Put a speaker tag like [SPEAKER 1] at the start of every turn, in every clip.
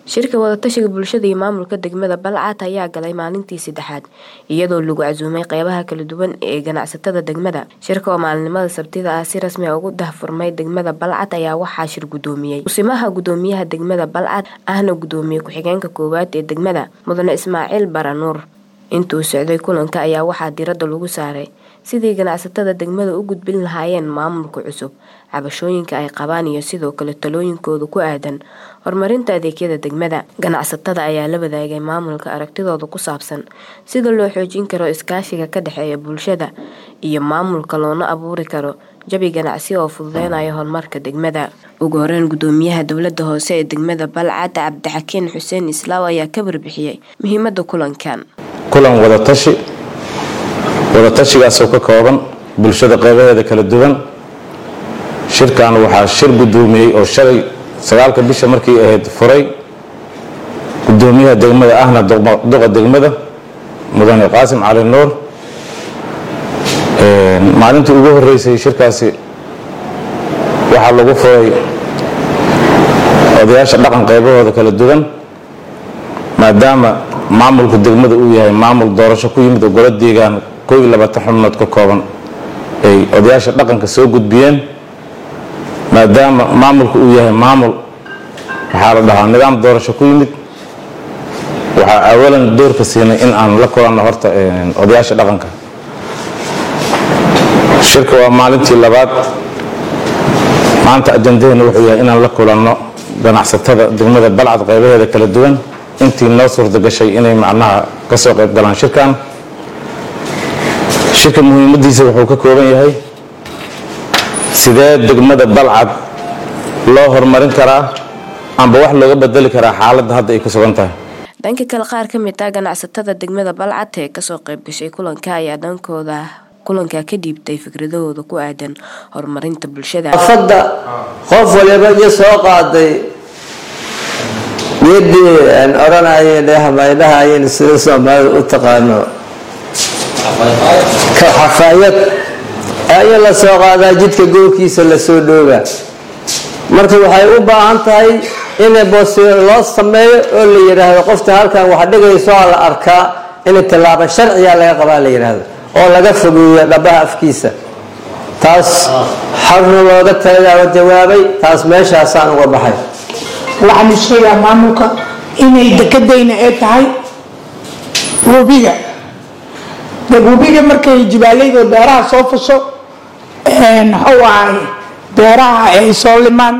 [SPEAKER 1] shirka wadatashiga bulshada iyo maamulka degmada balcad ayaa galay maalintii saddexaad iyadoo lagu casuumay qeybaha kala duwan ee ganacsatada degmada shirka oo maalinimada sabtida ah si rasmi a ugu dahfurmay degmada balcad ayaa waxaa shir gudoomiyey kusimaha gudoomiyaha degmada balcad ahna gudoomiye ku-xigeenka koowaad ee degmada mudane ismaaciil baranuur intuu socday kulanka ayaa waxaa diradda lagu saaray sidii ganacsatada degmada u gudbin lahaayeen maamulka cusub cabashooyinka ay qabaan iyo sidoo kale talooyinkooda ku aadan horumarinta adeegyada degmada ganacsatada ayaa la wadaagay maamulka aragtidooda ku saabsan sida loo xoojin karo iskaashiga ka dhexeeya bulshada iyo maamulka loona abuuri karo jabi ganacsi oo fududeynaya horumarka degmada ugu horeyn gudoomiyaha dowlada hoose ee degmada balcad cabdixakiin xuseen islaaw ayaa ka warbixiyey muhiimada kulankan
[SPEAKER 2] kulan wadatashi wadatashigaasoo ka kooban bulshada qeybaheeda kala duwan shirkan waxaa shir gudoomiyey oo shalay sagaalka bisha markii ahayd furay gudoomiyaha degmada ahna duqa degmada mudane qaasim cali nuur maalintii ugu horeysay shirkaasi waxaa lagu furay odayaasha dhaqan qeybahooda kala duwan maadaama maamulka degmada uu yahay maamul doorasho ku yimid oo golo deegaan koo iyo labaatan xubnood ka kooban ay odayaasha dhaqanka soo gudbiyeen maadaama maamulka uu yahay maamul waxaa la dhahaa nidaam doorasho ku yimid waxaa awalan doorka siinay in aan la kulanno horta odayaasha dhaqanka shirka waa maalintii labaad maanta ajandaheena wuxuu yahay inaan la kulanno ganacsatada degmada balcad qeybaheeda kala duwan intii noo suurta gashay inay macnaha ka soo qayb galaan shirkan shirka muhiimadiisa wuxuu ka kooban yahay sidee degmada balcad loo horumarin karaa amba wax looga bedeli karaa xaaladda hadda ay ku sugan tahay
[SPEAKER 1] dhanka kale qaar ka mid ah ganacsatada degmada balcad ee kasoo qayb gashay kulanka ayaa dhankooda kulanka ka dhiibtay fikradahooda ku aadan horumarinta bulshada
[SPEAKER 3] afadda qof waliba iyo soo qaaday geedii aan odhanayeen hamaydhahayeen sida soomaalida u taqaano xafaayad ayaa la soo qaadaa jidka goolkiisa lasoo dhooga marka waxay u baahan tahay in loo sameeyo oo la yidhaahdo qofta halkan wax dhigayso la arkaa in tilaabo sharciga laga qabaa la yidhaahdo oo laga fogeeyo dhabaha afkiisa taas xarna looga talayaa jawaabay taas meeshaasaan uga baxay
[SPEAKER 4] waxaan sheegaa maamulka inay dekadayna ee tahay webiga webiga markay jibaalayda beeraha soo fasho muxuu ahay beeraha ay soo limaan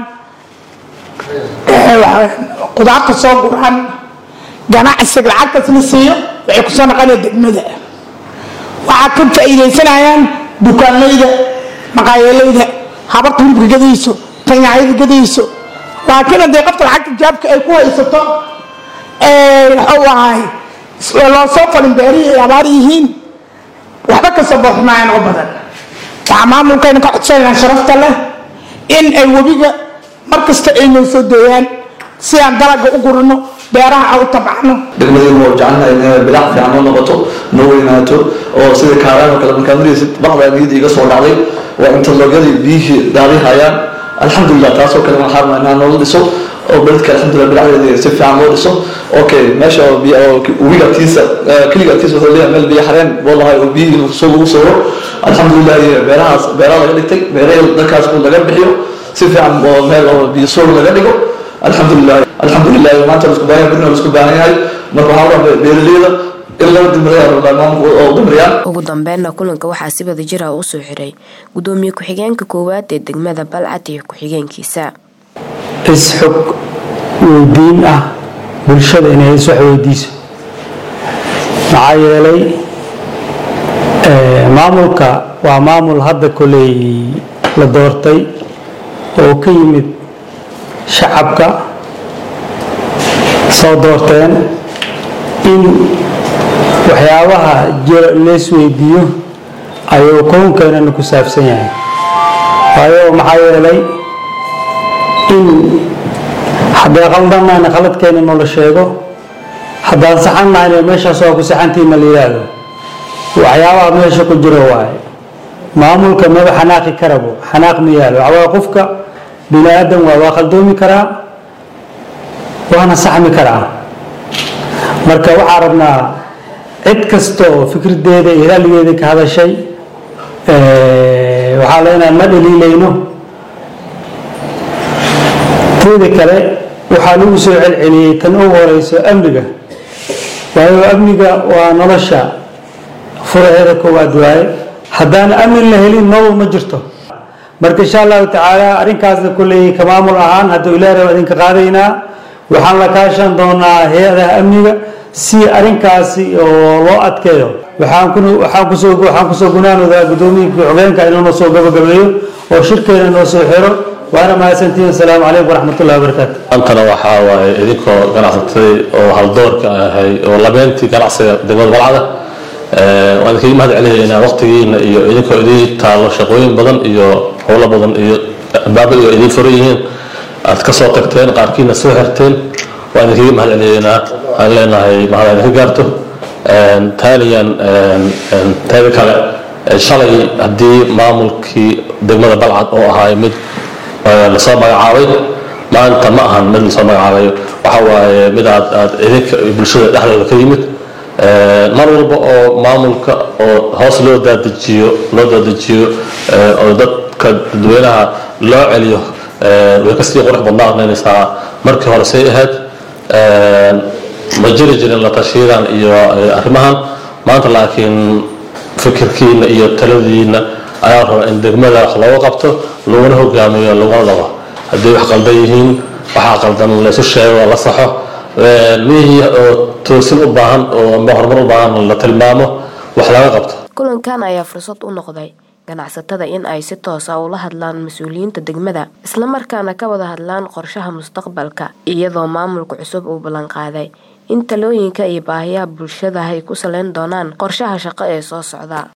[SPEAKER 4] qudaarta soo guraan ganacsiga lacagtaas la siiyo waxay kusoo naqanaya degmada waxaa ka faa'iidaysanayaan dukaanlayda maqaayalayda habarta hilibka gadayso tanyacyada gadayso laakiin haddii qofta lacagta jaabka ay ku haysato muxuu ahay loo soo falin beerihii ay abaar yihiin waxba kasoo booxmaayaan oo badan waxaa maamulkayna ka codsanayaan sharafta leh in ay webiga mar kasta ay noo soo dooyaan si aan dalaga u gurino beeraha aan u tabacno
[SPEAKER 5] degmadaynu waa jecelnahay inay bilac fiican noo noqoto noo weynaato oo sida kaaraan oo kale markaad maraysid baqdaa niyadda iga soo dhacday waa interlogyadii biyihii daadihayaan alxamdulilah taasoo kale waxaan rabnaa inaan noola dhiso oo beledka alxamdulilah bilacdeeda si fiican loo dhiso okay meesha webiga agtiisa keliga agtiisa wuxuu leeyahay meel biyo xareen boo lahay oo biyihii soo lagu sawiro alxamdulilah beerahaas beeraha laga dhigtay beerahii dalkaas uu laga bixiyo si fiican oo meel oo biyo soog laga dhigo alxamdulilah alxamdulilah maanta la isku baahan yahay birna la isku baahan yahay marka waxaa rabaa beeraleyda in laba dimriyaa maamulka oo dimriyaan
[SPEAKER 1] ugu dambeynna kulanka waxaa si wada jir ah u soo xiray gudoomiye ku-xigeenka koowaad ee degmada balcad iyo ku-xigeenkiisa
[SPEAKER 6] isxog weydiin ah bulshada inay iswax weydiiso maxaa yeelay maamulka waa maamul hadda koley la doortay oo ka yimid shacabka soo doorteen in waxyaabaha jira lees weydiiyo ayuu koonkeenana ku saabsan yahay waayo maxaa yeelay in hadday qaldanayna khaladkeena noola sheego haddaan saxannahayna meeshaas waa ku saxantiina la yidhaahdo waxyaabaha meesha ku jiro waaye maamulka maba xanaaqi karabo xanaaq ma yaalo waxbaa qofka bini aadan waa waa khaldoomi karaa waana saxmi karaa marka waxaa rabnaa cid kasta oo fikraddeeda iyo raalligeeda ka hadashay waxaa leenahay ma dhaliilayno teeda kale waxaa lagu soo celceliyey tan ugu horeyso amniga waayo amniga waa nolosha furaheeda koowaad waaye haddaan amni la helin nolol ma jirto marka insha allahu tacaala arrinkaasna kulley ka maamul ahaan hadduu ilaahay waa idinka qaadaynaa waxaan la kaashan doonaa hay-adaha amniga si arrinkaasi oo loo adkeeyo waxaan ku waxaan kusoo waxaan kusoo gunaanoodaa guddoomiyinkii xogeenka inuu noo soo gabagabeeyo oo shirkeena noo soo xiro waana mahadsantihiin asalaamu calaykum waraxmatullahi wabarakaatu
[SPEAKER 7] maantana waxaa waaye idinkoo ganacsatay oo haldoorka ahay oo labeentii ganacsiga degmada balcada waan idinkaga mahad celinaynaa waqtigiina iyo idinkoo idiin taalo shaqooyin badan iyo howlo badan iyo albaabo iyo idiin furan yihiin aad ka soo tagteen qaarkiina soo xirteen waan idinkaga mahad celinaynaa waxaan leenahay mahad idinka gaarto taaliyan teeda kale shalay haddii maamulkii degmada balcad oo ahaay mid lasoo magacaabay maanta ma ahan mid lasoo magacaabayo waxa waaye mid aad aad idinka bulshada dhexdooda ka yimid mar walba oo maamulka oo hoos loo daadajiyo loo daadajiyo oo dadka dadweynaha loo celiyo way kasii qurux badnaanaysaa markii hore say ahayd ma jiri jirin la tashiyadan iyo arrimahan maanta laakiin fikirkiina iyo taladiina ayaa raba in degmada wax looga qabto laguna hogaamiyo laguna dhabo haddii wax qaldan yihiin waxaa qaldan laysu sheego la saxo mihii oo toosin u baahan oo amba horumar u baahan la tilmaamo wax laga qabto
[SPEAKER 1] kulankan ayaa fursad u noqday ganacsatada in ay si toosa ula hadlaan mas-uuliyiinta degmada islamarkaana ka wada hadlaan qorshaha mustaqbalka iyadoo maamulka cusub uu ballanqaaday in talooyinka iyo baahiyaha bulshada ay ku saleyn doonaan qorshaha shaqo ee soo socda